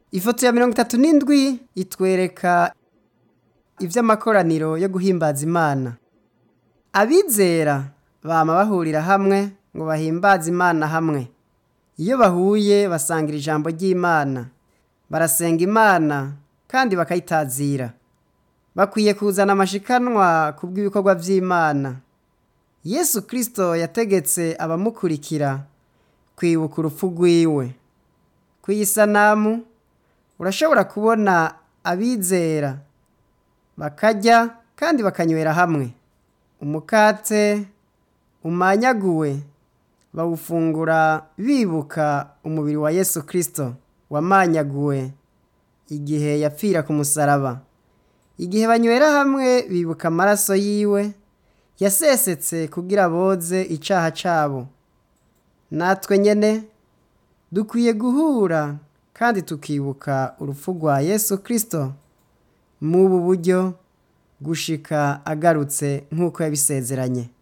ifoto ya mirongo itatu n'indwi itwereka ivy'amakoraniro yo guhimbaza imana abizera bama bahurira hamwe ngo bahimbaze imana hamwe iyo bahuye basangira ijambo ry'imana barasenga imana kandi bakayitazira bakwiye kuzana amashikanwa ku bw'ibikorwa vy'imana yesu kristo yategetse abamukurikira kwibuka urupfu rwiwe kw'iyi sanamu urashobora kubona abizera bakarya kandi bakanywera hamwe umukate umanyaguwe bawufungura bibuka umubiri wa yesu kristo wamanyaguwe igihe yapfira ku musaraba igihe banywera hamwe bibuka amaraso yiwe yasesetse kugira boze icaha cabo natwe nyene dukwiye guhura kandi tukibuka urupfu rwa yesu kristo mubu buryo gushika agarutse nk'uko yabisezeranye